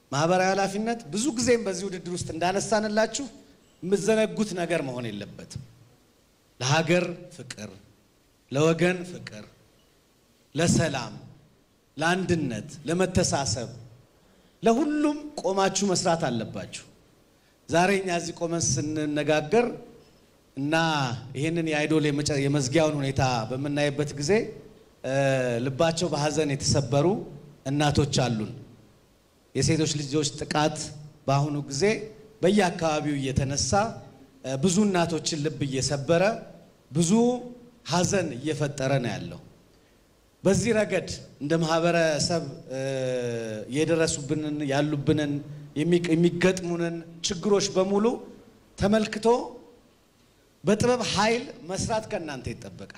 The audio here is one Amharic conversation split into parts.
ማህበራዊ ኃላፊነት ብዙ ጊዜም በዚህ ውድድር ውስጥ እንዳነሳንላችሁ የምዘነጉት ነገር መሆን የለበትም። ለሀገር ፍቅር፣ ለወገን ፍቅር፣ ለሰላም፣ ለአንድነት፣ ለመተሳሰብ፣ ለሁሉም ቆማችሁ መስራት አለባችሁ። ዛሬ እኛ እዚህ ቆመን ስንነጋገር እና ይህንን የአይዶል የመዝጊያውን ሁኔታ በምናይበት ጊዜ ልባቸው በሀዘን የተሰበሩ እናቶች አሉን። የሴቶች ልጆች ጥቃት በአሁኑ ጊዜ በየአካባቢው እየተነሳ ብዙ እናቶችን ልብ እየሰበረ ብዙ ሀዘን እየፈጠረ ነው ያለው። በዚህ ረገድ እንደ ማህበረሰብ የደረሱብንን ያሉብንን የሚገጥሙንን ችግሮች በሙሉ ተመልክቶ በጥበብ ኃይል መስራት ከእናንተ ይጠበቃል።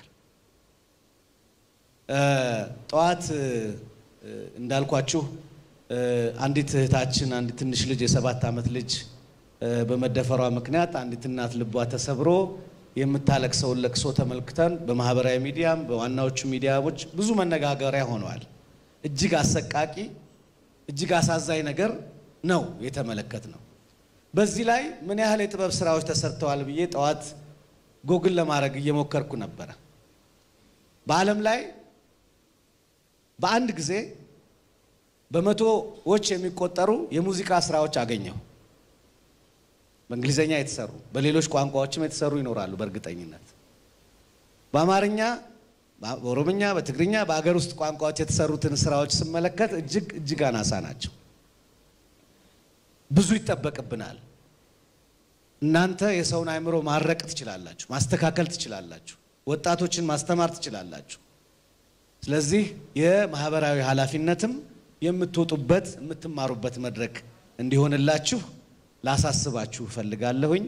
ጠዋት እንዳልኳችሁ አንዲት እህታችን አንዲት ትንሽ ልጅ የሰባት ዓመት ልጅ በመደፈሯ ምክንያት አንዲት እናት ልቧ ተሰብሮ የምታለቅሰውን ለቅሶ ተመልክተን በማህበራዊ ሚዲያም በዋናዎቹ ሚዲያዎች ብዙ መነጋገሪያ ሆነዋል። እጅግ አሰቃቂ እጅግ አሳዛኝ ነገር ነው የተመለከት ነው። በዚህ ላይ ምን ያህል የጥበብ ስራዎች ተሰርተዋል ብዬ ጠዋት ጎግል ለማድረግ እየሞከርኩ ነበረ። በዓለም ላይ በአንድ ጊዜ በመቶዎች የሚቆጠሩ የሙዚቃ ስራዎች አገኘሁ። በእንግሊዝኛ የተሰሩ በሌሎች ቋንቋዎችም የተሰሩ ይኖራሉ በእርግጠኝነት። በአማርኛ፣ በኦሮምኛ፣ በትግርኛ በአገር ውስጥ ቋንቋዎች የተሰሩትን ስራዎች ስመለከት እጅግ እጅግ አናሳ ናቸው። ብዙ ይጠበቅብናል። እናንተ የሰውን አእምሮ ማረቅ ትችላላችሁ፣ ማስተካከል ትችላላችሁ፣ ወጣቶችን ማስተማር ትችላላችሁ። ስለዚህ የማህበራዊ ኃላፊነትም የምትወጡበት የምትማሩበት መድረክ እንዲሆንላችሁ ላሳስባችሁ እፈልጋለሁኝ።